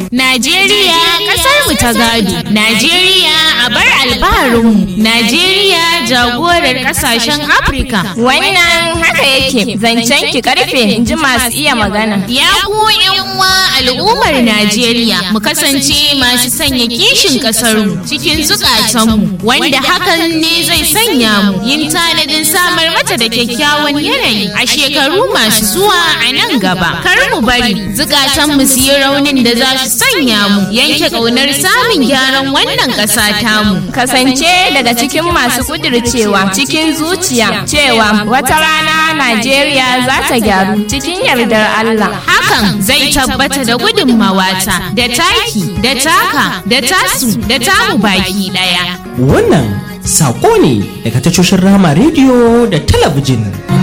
Najeriya kasar mu ta gado. Najeriya a bar albaharinmu. Najeriya jagorar kasashen Afirka. Wannan haka yake zancen ki karfe in ji masu iya magana. Ya ku uwa al'ummar Najeriya mu kasance masu sanya kishin ƙasarmu cikin zukatanmu wanda hakan ne zai sanya mu yin tanadin samar mata da kyakkyawan yanayi a shekaru masu zuwa a nan gaba. Kar mu bari zukatanmu su yi raunin da za su sanya mu yanke ƙaunar samun gyaran wannan ƙasa tamu. Kasance daga cikin masu kudircewa cikin zuciya cewa wata rana Najeriya za ta gyaru cikin yardar Allah. Hakan zai tabbata da gudunmawata da taki da taka da tasu da tamu baki ɗaya. Wannan saƙo ne daga tashoshin Rama rediyo da talabijin.